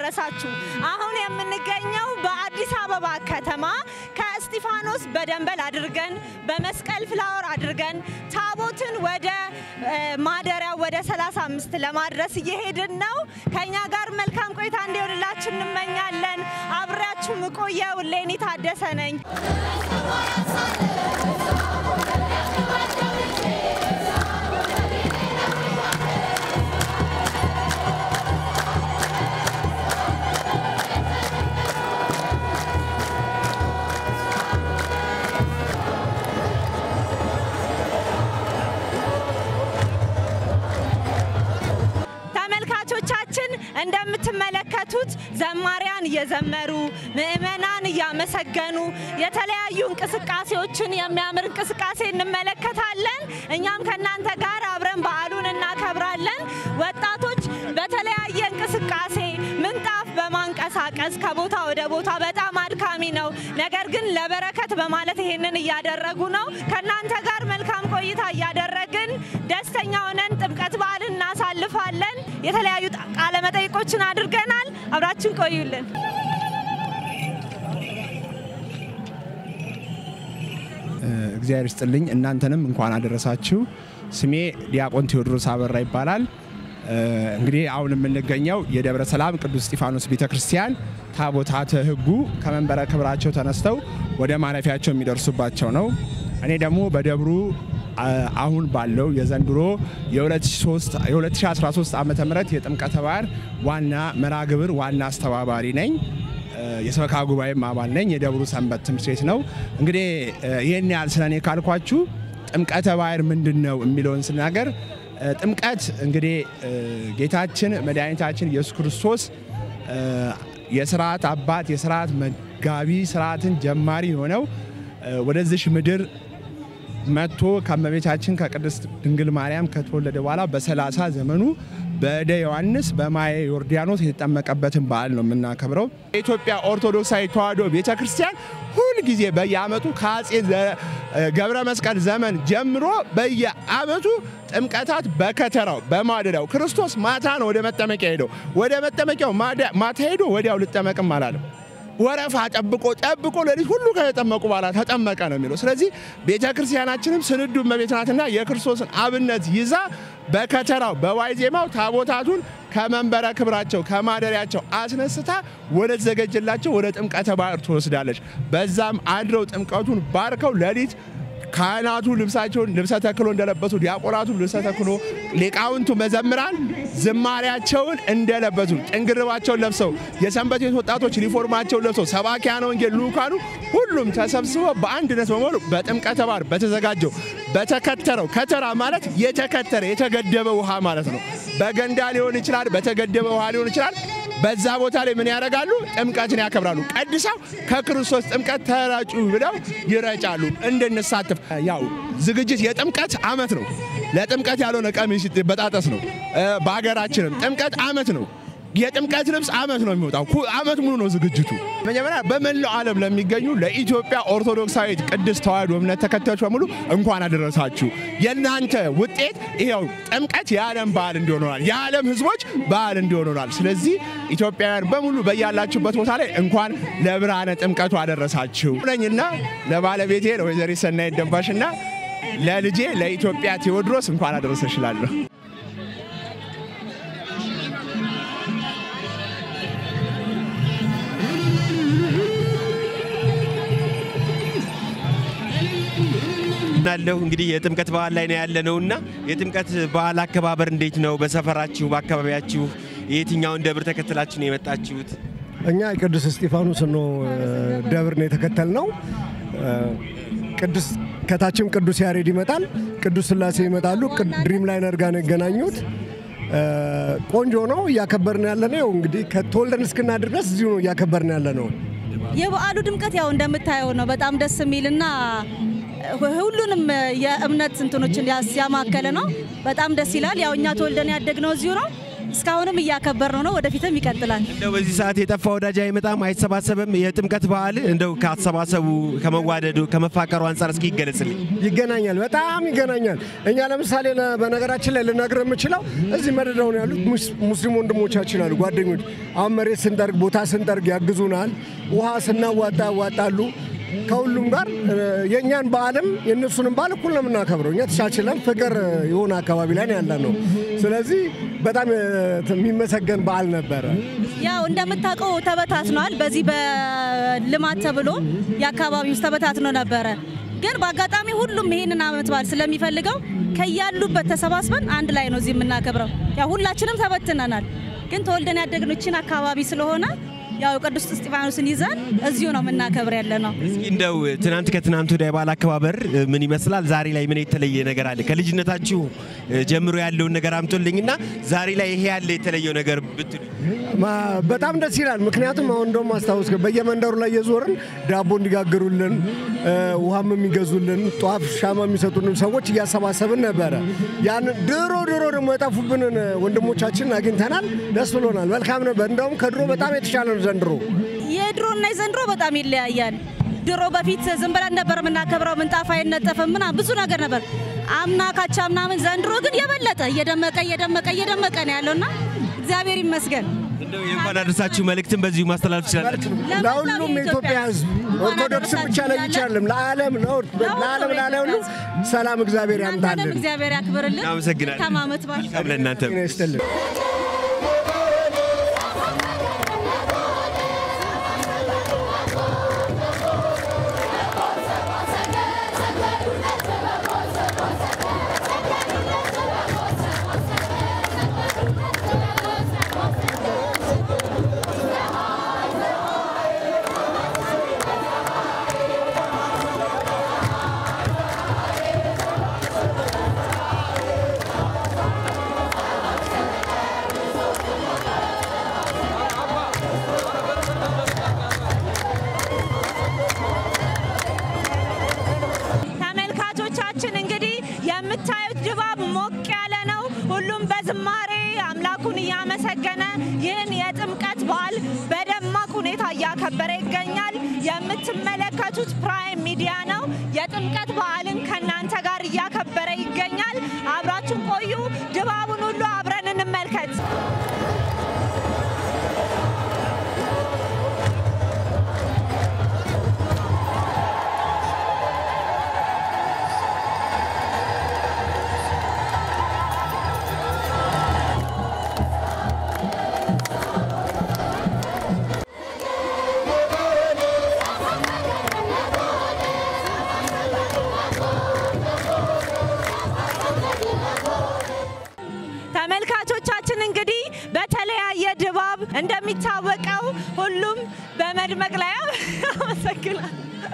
አደረሳችሁ። አሁን የምንገኘው በአዲስ አበባ ከተማ ከእስጢፋኖስ በደንበል አድርገን በመስቀል ፍላወር አድርገን ታቦትን ወደ ማደሪያ ወደ 35 ለማድረስ እየሄድን ነው። ከኛ ጋር መልካም ቆይታ እንዲሆንላችሁ እንመኛለን። አብሬያችሁ ምቆየው ሌኒ ታደሰ ነኝ። ተመልካቾቻችን እንደምትመለከቱት ዘማሪያን እየዘመሩ ምዕመናን እያመሰገኑ የተለያዩ እንቅስቃሴዎችን የሚያምር እንቅስቃሴ እንመለከታለን። እኛም ከእናንተ ጋር አብረን በዓሉን እናከብራለን። ወጣቶች በተለያየ እንቅስቃሴ ምንጣፍ በማንቀሳቀስ ከቦታ ወደ ቦታ በጣም አድካሚ ነው። ነገር ግን ለበረከት በማለት ይሄንን እያደረጉ ነው። ከእናንተ ጋር መልካም ቆይታ እያደረግን ደስተኛ ሆነን ጥምቀት በዓልን እናሳልፋለን። የተለያዩ ቃለ መጠይቆችን አድርገናል። አብራችን ቆዩልን። እግዚአብሔር ይስጥልኝ። እናንተንም እንኳን አደረሳችሁ። ስሜ ዲያቆን ቴዎድሮስ አበራ ይባላል። እንግዲህ አሁን የምንገኘው የደብረ ሰላም ቅዱስ እስጢፋኖስ ቤተ ክርስቲያን ታቦታተ ሕጉ ከመንበረ ክብራቸው ተነስተው ወደ ማረፊያቸው የሚደርሱባቸው ነው። እኔ ደግሞ በደብሩ አሁን ባለው የዘንድሮ የ2013 ዓ ም የጥምቀተ ባህር ዋና መርሃ ግብር ዋና አስተባባሪ ነኝ። የሰበካ ጉባኤም አባል ነኝ። የደብሩ ሰንበት ትምህርት ቤት ነው። እንግዲህ ይህን ያህል ስለ እኔ ካልኳችሁ ጥምቀተ ባህር ምንድን ነው የሚለውን ስናገር ጥምቀት እንግዲህ ጌታችን መድኃኒታችን ኢየሱስ ክርስቶስ የስርዓት አባት የስርዓት መጋቢ ስርዓትን ጀማሪ የሆነው ወደዚሽ ምድር መጥቶ ከእመቤታችን ከቅድስት ድንግል ማርያም ከተወለደ በኋላ በሰላሳ ዘመኑ በእደ ዮሐንስ በማየ ዮርዳኖስ የተጠመቀበትን በዓል ነው የምናከብረው። የኢትዮጵያ ኦርቶዶክሳዊ ተዋሕዶ ቤተ ክርስቲያን ሁልጊዜ በየዓመቱ ከአጼ ገብረ መስቀል ዘመን ጀምሮ በየዓመቱ ጥምቀታት በከተራው በማደሪያው ክርስቶስ ማታ ነው ወደ መጠመቂያ ሄደው ወደ መጠመቂያው ማታ ሄዶ ወዲያው ልጠመቅም አላለም። ወረፋ ጠብቆ ጠብቆ ለሊት ሁሉ ከተጠመቁ በኋላ ተጠመቀ ነው የሚለው። ስለዚህ ቤተ ክርስቲያናችንም ስንዱ እመቤት ናትና የክርስቶስን አብነት ይዛ በከተራው በዋይዜማው ታቦታቱን ከመንበረ ክብራቸው ከማደሪያቸው አስነስታ ወደ ተዘጋጀላቸው ወደ ጥምቀተ ባህር ትወስዳለች። በዛም አድረው ጥምቀቱን ባርከው ሌሊት ካህናቱ ልብሳቸውን ልብሰ ተክሎ እንደለበሱ ዲያቆናቱ ልብሰ ተክሎ ሊቃውንቱ መዘምራን ዝማሪያቸውን እንደለበሱ ጭንግርባቸውን ለብሰው የሰንበት ቤት ወጣቶች ዩኒፎርማቸውን ለብሰው ሰባኪያነ ወንጌል ልኡካኑ ሁሉም ተሰብስበው በአንድነት በመሆኑ በጥምቀተ ባህር በተዘጋጀው በተከተረው ከተራ ማለት የተከተረ የተገደበ ውሃ ማለት ነው። በገንዳ ሊሆን ይችላል፣ በተገደበ ውሃ ሊሆን ይችላል። በዛ ቦታ ላይ ምን ያደርጋሉ? ጥምቀትን ያከብራሉ። ቀድሰው ከክርስቶስ ጥምቀት ተረጩ ብለው ይረጫሉ እንድንሳተፍ። ያው ዝግጅት የጥምቀት ዓመት ነው። ለጥምቀት ያልሆነ ቀሚስ በጣጠስ ነው። በሀገራችንም ጥምቀት ዓመት ነው። የጥምቀት ልብስ ዓመት ነው የሚወጣው። ዓመት ሙሉ ነው ዝግጅቱ። መጀመሪያ በመላው ዓለም ለሚገኙ ለኢትዮጵያ ኦርቶዶክሳዊት ቅድስት ተዋሕዶ እምነት ተከታዮች በሙሉ እንኳን አደረሳችሁ። የእናንተ ውጤት ይኸው ጥምቀት የዓለም በዓል እንዲሆናል፣ የዓለም ሕዝቦች በዓል እንዲሆናል። ስለዚህ ኢትዮጵያውያን በሙሉ በያላችሁበት ቦታ ላይ እንኳን ለብርሃነ ጥምቀቱ አደረሳችሁ ነኝና ለባለቤቴ ለወይዘሪት ሰናይት ደንባሽና ለልጄ ለኢትዮጵያ ቴዎድሮስ እንኳን አደረሰሽ እላለሁ። ናለሁ እንግዲህ የጥምቀት በዓል ላይ ነው ያለነውና የጥምቀት በዓል አከባበር እንዴት ነው? በሰፈራችሁ በአካባቢያችሁ የትኛውን ደብር ተከትላችሁ ነው የመጣችሁት? እኛ ቅዱስ እስጢፋኖስ ነው ደብር ነው የተከተልነው። ቅዱስ ከታችም ቅዱስ ያሬድ ይመጣል፣ ቅዱስ ስላሴ ይመጣሉ። ድሪም ላይነር ጋር ነው የገናኙት። ቆንጆ ነው እያከበርን ያለ ነው። እንግዲህ ከተወልደን እስክናድር ድረስ እዚሁ ነው እያከበርን ያለ ነው። የበዓሉ ድምቀት ያው እንደምታየው ነው። በጣም ደስ የሚልና ሁሉንም የእምነት እንትኖችን ያማከለ ነው። በጣም ደስ ይላል። ያው እኛ ተወልደን ያደግነው እዚሁ ነው። እስካሁንም እያከበር ነው ነው ወደፊትም ይቀጥላል። እንደው በዚህ ሰዓት የጠፋ ወዳጅ አይመጣም፣ አይሰባሰብም። የጥምቀት በዓል እንደው ከአሰባሰቡ ከመዋደዱ ከመፋቀሩ አንጻር እስኪ ይገለጽልኝ። ይገናኛል፣ በጣም ይገናኛል። እኛ ለምሳሌ ለ- በነገራችን ላይ ልነግር የምችለው እዚህ መደዳውን ያሉት ሙስ- ሙስሊም ወንድሞቻችን አሉ፣ ጓደኞች። አሁን መሬት ስንጠርግ ቦታ ስንጠርግ ያግዙናል፣ ውሃ ስናዋጣ ያዋጣሉ። ከሁሉም ጋር እ፣ የእኛን በዓልም የእነሱንም በዓል እኩል ነው የምናከብረው። እኛ ተቻችለን ፍቅር የሆነ አካባቢ ላይ ነው ያለ ነው። ስለዚህ በጣም እ፣ የሚመሰገን በዓል ነበረ። ያው እንደምታውቀው ተበታትኗል። በዚህ በልማት ተብሎ የአካባቢ ውስጥ ተበታትኖ ነበረ። ግን በአጋጣሚ ሁሉም ይሄንን ዓመት በዓል ስለሚፈልገው ከያሉበት ተሰባስበን አንድ ላይ ነው እዚህ የምናከብረው። ያው ሁላችንም ተበትነናል። ግን ተወልደን ያደግነው ይህችን አካባቢ ስለሆነ ያው ቅዱስ እስጢፋኖስን ይዘን እዚሁ ነው የምናከብር ያለ ነው። እስኪ እንደው ትናንት ከትናንት ወዲያ የበዓል አከባበር እ, ምን ይመስላል? ዛሬ ላይ ምን የተለየ ነገር አለ? ከልጅነታችሁ እ, ጀምሮ ያለውን ነገር አምጦልኝና ዛሬ ላይ ይሄ ያለ የተለየው ነገር ብትሉ ማ- በጣም ደስ ይላል። ምክንያቱም አሁን እንደውም አስታውስ በየመንደሩ ላይ የዞርን ዳቦ እንዲጋግሩልን እ፣ ውሃም የሚገዙልን ጧፍ ሻማ የሚሰጡንን ሰዎች እያሰባሰብን ነበረ። ያን ድሮ ድሮ ደግሞ የጠፉብንን ወንድሞቻችንን አግኝተናል። ደስ ብሎናል። መልካም ነበር። እንደውም ከድሮ በጣም የተሻለ ነው ዘንድሮ። የድሮና የዘንድሮ በጣም ይለያያል። ድሮ በፊት ዝም ብለን ነበር የምናከብረው፣ ምንጣፍ አይነጠፍም ምናምን ብዙ ነገር ነበር። አምና ካቻ ምናምን፣ ዘንድሮ ግን የበለጠ እየደመቀ እየደመቀ እየደመቀ ነው ያለውና እግዚአብሔር ይመስገን። እንደው የእንኳን አደረሳችሁ መልእክትን በዚሁ ማስተላለፍ ትችላላችሁ። ለሁሉም የኢትዮጵያ ሕዝብ ኦርቶዶክስ ብቻ ለይቼ አይደለም፣ ለዓለም ለዓለም ላለ ሁሉ ሰላም እግዚአብሔር እናንተንም ያምጣልን። እግዚአብሔር ያክብርልን። እናመሰግናለን። መልካም ዓመት በዓል። መልካም ለእናንተ ጤና ይስጥልን። ተመልካቾቻችን እንግዲህ የምታዩት ድባብ ሞቅ ያለ ነው። ሁሉም በዝማሬ አምላኩን እያመሰገነ ይህን የጥምቀት በዓል በደማቅ ሁኔታ እያከበረ ይገኛል። የምትመለከቱት ፕራይም ሚዲያ ነው። የጥምቀት በዓልን ከእናንተ ጋር እያከበረ ይገኛል። አብራችሁን ቆዩ። ድባቡን ሁሉ አብረን እንመልከት። ተመልካቾቻችን እንግዲህ በተለያየ ድባብ እንደሚታወቀው ሁሉም በመድመቅ ላይ አመሰግናል።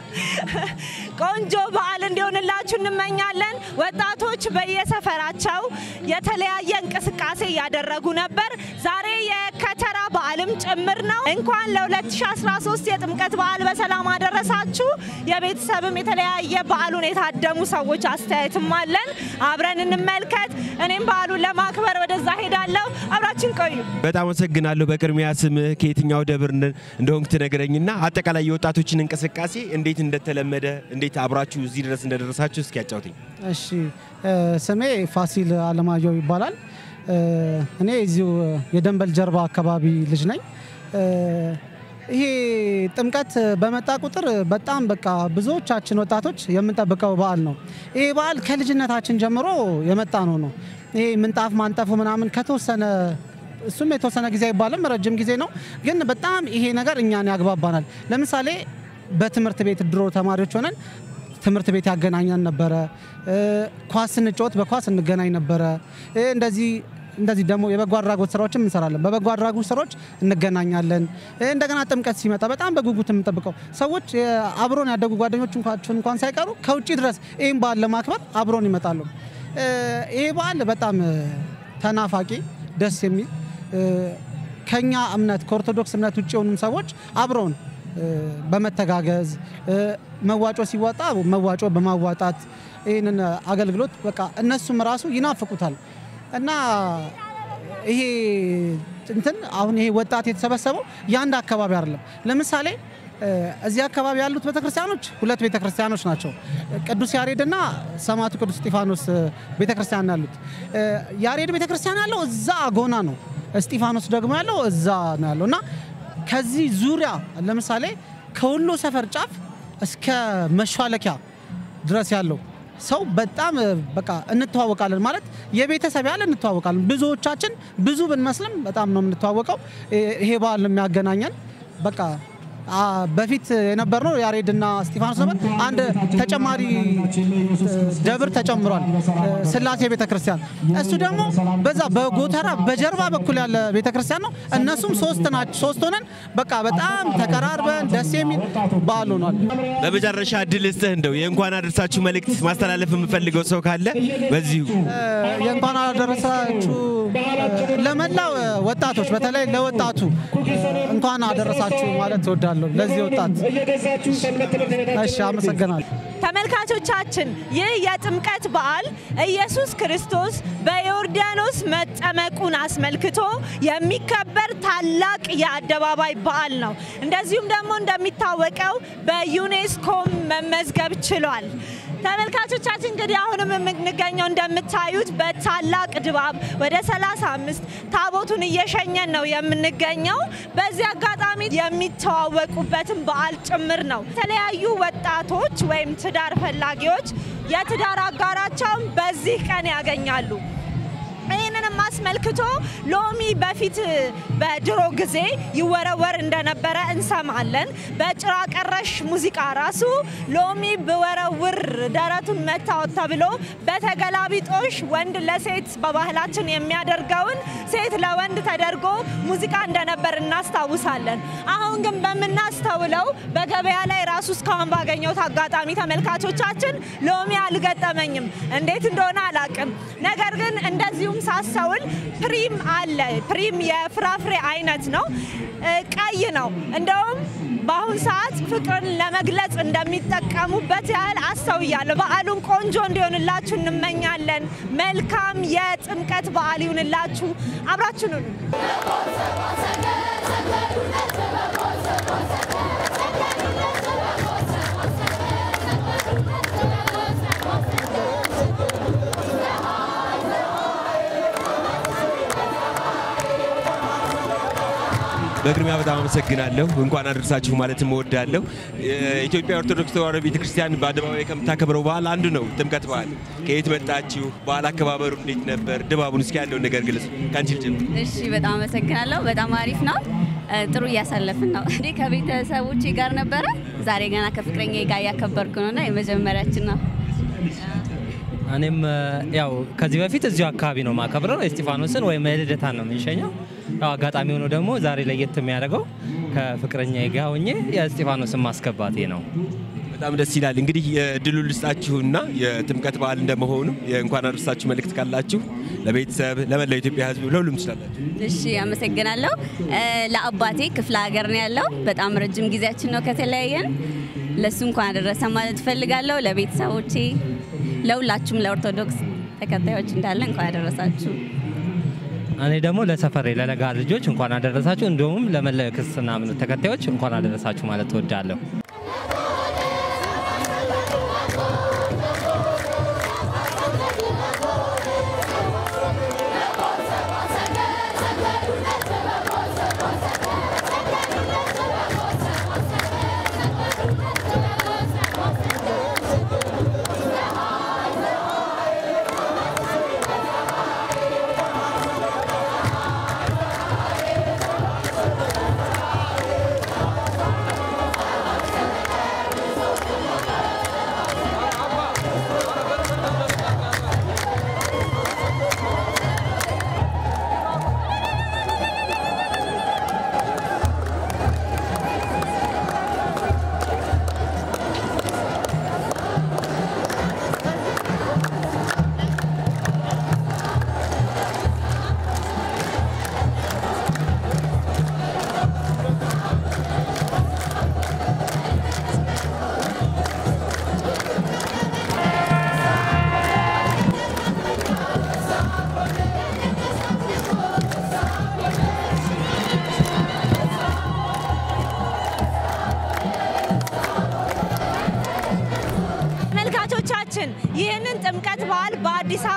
ቆንጆ በዓል እንዲሆንላችሁ እንመኛለን። ወጣቶች በየሰፈራቸው የተለያየ እንቅስቃሴ እያደረጉ ነበር። ዛሬ የከተራ በዓልም ጭምር ነው። እንኳን ለ2013 የጥምቀት በዓል በሰላም አደረሳችሁ። የቤተሰብም የተለያየ በዓሉን የታደሙ ሰዎች አስተያየትም አለን። አብረን እንመልከት። እኔም በዓሉን ለማክበር ወደዛ ሄዳለሁ። አብራችን ቆዩ። በጣም አመሰግናለሁ። በቅድሚያ ስምህ ከየትኛው ደብር እንደ- እንደሆንክ ትነግረኝና አጠቃላይ የወጣቶችን እንቅስቃሴ እንዴት እንደተለመደ እንዴት አብራችሁ እዚህ ድረስ እንደደረሳችሁ እስኪ ያጫውትኝ። እሺ እ፣ ስሜ ፋሲል አለማየሁ ይባላል። እ፣ እኔ እዚሁ የደንበል ጀርባ አካባቢ ልጅ ነኝ። እ፣ ይሄ ጥምቀት በመጣ ቁጥር በጣም በቃ ብዙዎቻችን ወጣቶች የምንጠብቀው በዓል ነው። ይሄ በዓል ከልጅነታችን ጀምሮ የመጣ ነው ነው ይሄ ምንጣፍ ማንጠፉ ምናምን ከተወሰነ እሱም የተወሰነ ጊዜ አይባልም ረጅም ጊዜ ነው። ግን በጣም ይሄ ነገር እኛን ያግባባናል። ለምሳሌ በትምህርት ቤት ድሮ ተማሪዎች ሆነን ትምህርት ቤት ያገናኘን ነበረ። እ፣ ኳስ ስንጫወት በኳስ እንገናኝ ነበረ። እ፣ እንደዚህ እንደዚህ ደግሞ የበጎ አድራጎት ስራዎችም እንሰራለን። በበጎ አድራጎት ስራዎች እንገናኛለን። እ፣ እንደገና ጥምቀት ሲመጣ በጣም በጉጉት የምንጠብቀው ሰዎች እ፣ አብሮን ያደጉ ጓደኞች እንኳን እንኳን ሳይቀሩ ከውጭ ድረስ ይህን በዓል ለማክበር አብሮን ይመጣሉ። እ፣ ይህ በዓል በጣም እ፣ ተናፋቂ ደስ የሚል እ፣ ከኛ እምነት ከኦርቶዶክስ እምነት ውጭ የሆኑም ሰዎች አብረውን እ፣ በመተጋገዝ እ፣ መዋጮ ሲዋጣ መዋጮ በማዋጣት ይህንን አገልግሎት በቃ እነሱም ራሱ ይናፍቁታል እና ይሄ እንትን አሁን ይሄ ወጣት የተሰበሰበው የአንድ አካባቢ አይደለም። ለምሳሌ እ፣ እዚህ አካባቢ ያሉት ቤተክርስቲያኖች ሁለት ቤተክርስቲያኖች ናቸው። ቅዱስ ያሬድና ሰማዕቱ ቅዱስ እስጢፋኖስ እ፣ ቤተክርስቲያን ያሉት። እ፣ ያሬድ ቤተክርስቲያን ያለው እዛ አጎና ነው። እስጢፋኖስ ደግሞ ያለው እዛ ነው ያለው እና ከዚህ ዙሪያ ለምሳሌ ከወሎ ሰፈር ጫፍ እስከ መሿለኪያ ድረስ ያለው ሰው በጣም እ፣ በቃ እንተዋወቃለን ማለት የቤተሰብ ያህል እንተዋወቃለን። ብዙዎቻችን ብዙ ብንመስልም በጣም ነው የምንተዋወቀው። እ፣ ይሄ በዓል ነው የሚያገናኘን በቃ አ፣ በፊት የነበርነው ያሬድና እስጢፋኖስ ነበር። አንድ ተጨማሪ እ፣ ደብር ተጨምሯል፣ እ፣ ስላሴ ቤተክርስቲያን። እሱ ደግሞ በዛ በጎተራ በጀርባ በኩል ያለ ቤተክርስቲያን ነው። እነሱም ሶስት ናቸው። ሶስት ሆነን በቃ በጣም ተቀራርበን ደስ የሚል በዓል ሆኗል። በመጨረሻ እድል ስጥህ እንደው የእንኳን አደረሳችሁ መልእክት ማስተላለፍ የምፈልገው ሰው ካለ በዚሁ የእንኳን አደረሳችሁ እ፣ ለመላው እ፣ ወጣቶች በተለይ ለወጣቱ እ፣ እንኳን አደረሳችሁ ማለት እወዳለሁ። ለዚህ ወጣት እሺ፣ አመሰግናለሁ። ተመልካቾቻችን ይህ የጥምቀት በዓል ኢየሱስ ክርስቶስ በዮርዳኖስ መጠመቁን አስመልክቶ የሚከበር ታላቅ የአደባባይ በዓል ነው። እንደዚሁም ደግሞ እንደሚታወቀው በዩኔስኮም መመዝገብ ችሏል። ተመልካቾቻችን እንግዲህ አሁንም የምንገኘው እንደምታዩት በታላቅ ድባብ ወደ 35 ታቦቱን እየሸኘን ነው የምንገኘው። በዚህ አጋጣሚ የሚተዋወቁበትን በዓል ጭምር ነው። የተለያዩ ወጣቶች ወይም ትዳር ፈላጊዎች የትዳር አጋራቸውን በዚህ ቀን ያገኛሉ። ይህንንም አስመልክቶ ሎሚ በፊት በድሮ ጊዜ ይወረወር እንደነበረ እንሰማለን። በጭራ ቀረሽ ሙዚቃ ራሱ ሎሚ ብወረውር ደረቱን መታወት ተብሎ በተገላቢጦሽ ወንድ ለሴት በባህላችን የሚያደርገውን ሴት ለወንድ ተደርጎ ሙዚቃ እንደነበር እናስታውሳለን። አሁን ግን በምናስተውለው በገበያ ላይ ራሱ እስካሁን ባገኘሁት አጋጣሚ ተመልካቾቻችን ሎሚ አልገጠመኝም፣ እንዴት እንደሆነ አላቅም። ነገር ግን እንደዚሁም ሳስተውል ፕሪም አለ። ፕሪም የፍራፍሬ አይነት ነው፣ እ፣ ቀይ ነው። እንደውም በአሁን ሰዓት ፍቅርን ለመግለጽ እንደሚጠቀሙበት ያህል አስተውያለሁ። በዓሉን ቆንጆ እንዲሆንላችሁ እንመኛለን። መልካም የጥምቀት በዓል ይሁንላችሁ። አብራችሁን ሁኑ። በቅድሚያ በጣም አመሰግናለሁ። እንኳን አደረሳችሁ ማለትም እወዳለሁ። የኢትዮጵያ ኦርቶዶክስ ተዋሕዶ ቤተክርስቲያን በአደባባይ ከምታከብረው በዓል አንዱ ነው ጥምቀት በዓል። ከየት መጣችሁ? በዓል አከባበሩ እንዴት ነበር? ድባቡን እስኪ ያለውን ነገር ግለጽ። ከአንቺ ልጀምር። እሺ በጣም አመሰግናለሁ። በጣም አሪፍ ነው። እ፣ ጥሩ እያሳለፍን ነው። እንዴ ከቤተሰቦቼ ጋር ነበረ። ዛሬ ገና ከፍቅረኛ ጋር እያከበርኩ ነው እና የመጀመሪያችን ነው። እኔም እ፣ ያው ከዚህ በፊት እዚሁ አካባቢ ነው ማከብረው የስጢፋኖስን ወይም የልደታን ነው የምንሸኘው። ያው አጋጣሚ ሆኖ ደግሞ ዛሬ ለየት የሚያደርገው ከፍቅረኛ ጋር ሆኜ የስጢፋኖስን ማስገባቴ ነው። በጣም ደስ ይላል። እንግዲህ የድሉ ልስጣችሁና የጥምቀት በዓል እንደመሆኑ የእንኳን አደረሳችሁ መልእክት ካላችሁ ለቤተሰብ፣ ለመላው ኢትዮጵያ ሕዝብ ለሁሉም ትችላላችሁ። እሺ አመሰግናለሁ። እ፣ ለአባቴ ክፍለ ሀገር ነው ያለው። በጣም ረጅም ጊዜያችን ነው ከተለያየን። ለእሱ እንኳን አደረሰ ማለት እፈልጋለሁ። ለቤተሰቦቼ፣ ለሁላችሁም ለኦርቶዶክስ ተከታዮች እንዳለ እንኳን አደረሳችሁ። እኔ ደግሞ ለሰፈሬ ለለጋ ልጆች እንኳን አደረሳችሁ፣ እንዲሁም ለመላው ክርስትና እምነት ተከታዮች እንኳን አደረሳችሁ ማለት እወዳለሁ።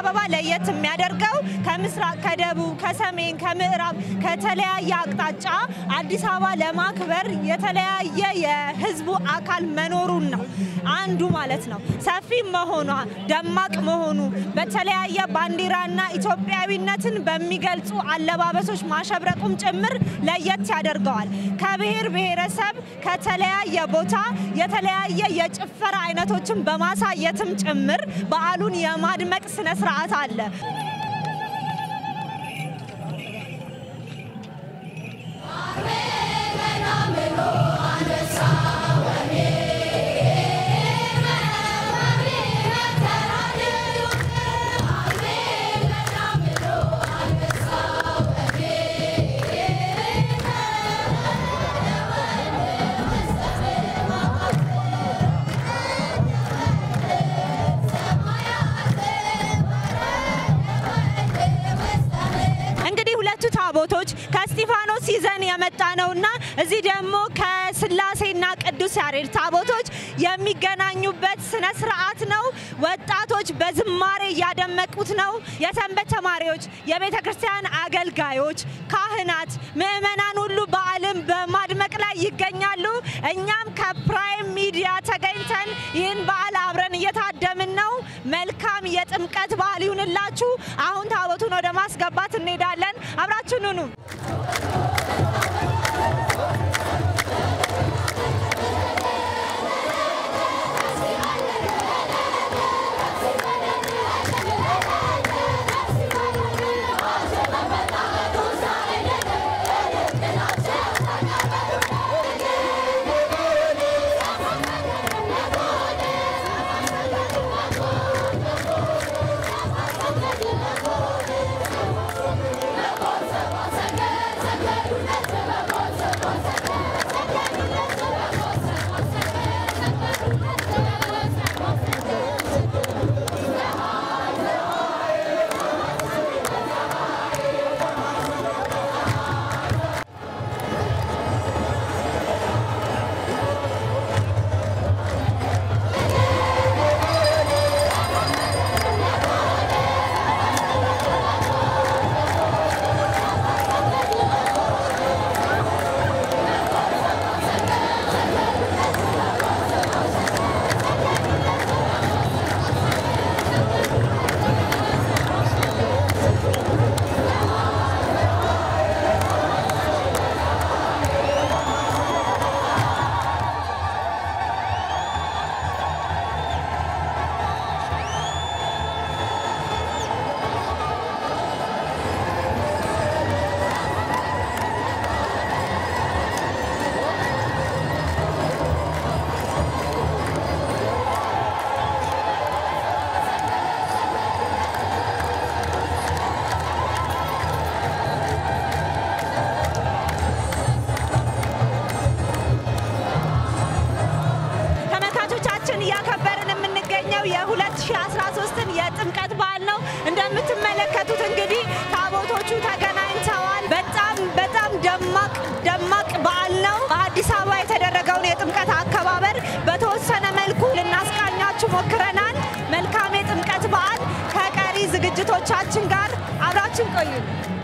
አበባ ለየት የሚያደርገው ከምስራቅ፣ ከደቡብ፣ ከሰሜን፣ ከምዕራብ ከተለያየ አቅጣጫ አዲስ አበባ ለማክበር የተለያየ የህዝቡ አካል መኖሩን ነው አንዱ ማለት ነው። ሰፊ መሆኗ ደማቅ መሆኑ በተለያየ ባንዲራና ኢትዮጵያዊነትን በሚገልጹ አለባበሶች ማሸብረቁም ጭምር ለየት ያደርገዋል። ከብሔር ብሔረሰብ ከተለያየ ቦታ የተለያየ የጭፈራ አይነቶችን በማሳየትም ጭምር በዓሉን የማድመቅ ስነ ስርዓት አለ። እንግዲህ ሁለቱ ታቦቶች ከእስጢፋኖስ ይዘን የመጣ ነውና እዚህ ደግሞ ከስላሴና ቅዱስ ያሬድ ታቦቶች የሚገናኙበት ስነ ስርዓት ነው። ወጣቶች በዝማሬ እያደመቁት ነው። የሰንበት ተማሪዎች፣ የቤተ ክርስቲያን አገልጋዮች፣ ካህናት፣ ምዕመናን ሁሉ በዓልን በማድመቅ ላይ ይገኛሉ። እኛም ከፕራይም ሚዲያ ተገኝተን ይህን በዓል አብረን እየታደምን ነው። መልካም የጥምቀት በዓል ይሁንላችሁ። አሁን ታቦቱን ወደ ማስገባት እንሄዳለን። አብራችን ሁኑ። ተመልካቾቻችን እያከበርን የምንገኘው የ2013ን የጥምቀት በዓል ነው። እንደምትመለከቱት እንግዲህ ታቦቶቹ ተገናኝተዋል። በጣም በጣም ደማቅ ደማቅ በዓል ነው። በአዲስ አበባ የተደረገውን የጥምቀት አከባበር በተወሰነ መልኩ ልናስቃኛችሁ ሞክረናል። መልካም የጥምቀት በዓል ከቀሪ ዝግጅቶቻችን ጋር አብራችን ቆዩ።